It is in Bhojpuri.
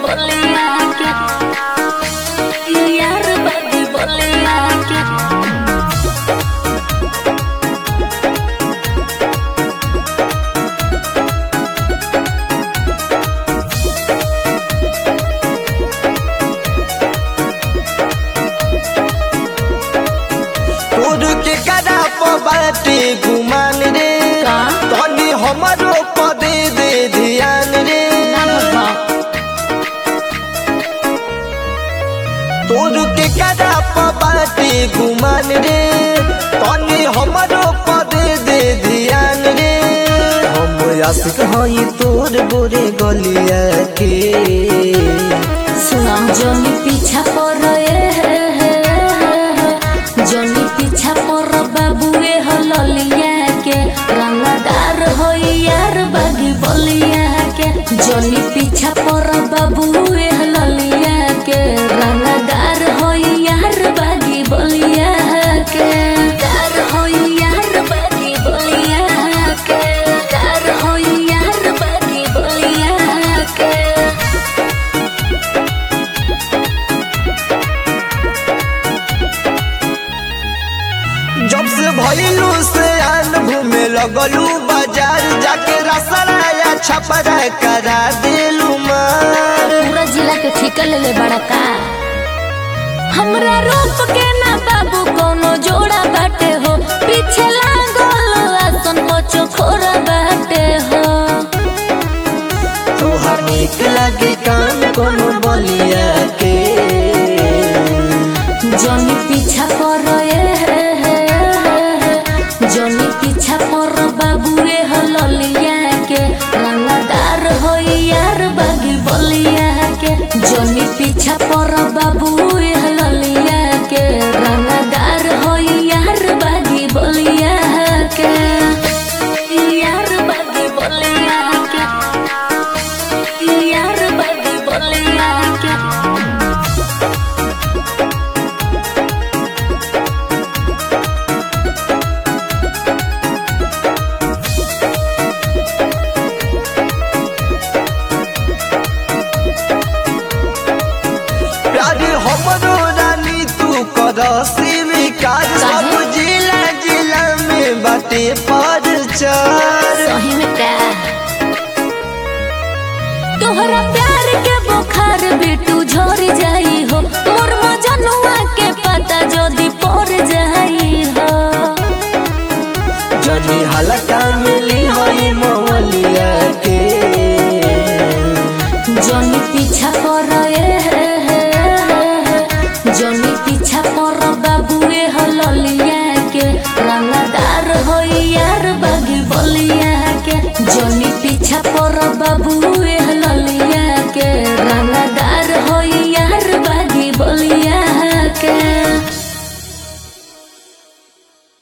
बलिया के यार बागी बलिया के तोर के कदा बाटे गुमान रे का? तनी हमरो पदे दे ध्यान रे तोर के कदा बाटे गुमान रे तनी हमरो पदे दे ध्यान रे हम आशिक हई तोर गोरे गलिया के सुना जोनी पीछा पर जोनी पीछा पर बाबुए हललिया के रंगदार हो यार बागी बलिया के जोनी पीछा पर बाबुए हललिया के रंगदार हो यार बागी बलिया के दार हो यार बागी बलिया के दार हो यार बागी बलिया के जब से भइलू से आन घूमे लगलू बाजार जाके रसराया छपरा करा दिलू मार पूरा जिला के ठिका ले ले बड़ा का हमरा रूप के ना बाबू कोनो जोड़ा बाटे हो पीछे लागल आसन बचो खोरा बाटे हो तोहर निक लगे कान कोनो बलिया के जनी पीछा पर जनी पीछा पर बाबूए हललिया के रंगदार हो यार बागी बलिया के जनी पीछा पर बाबूए हललिया के रंगदार हो यार बागी बलिया के यार बागी बलिया के यार बागी बलिया के प्यार हमरो रानी तू कर स्वीकार सब जिला जिला में बाटे पर चार सही में का तोहरा प्यार के बुखार बेटू झड़ जाई हो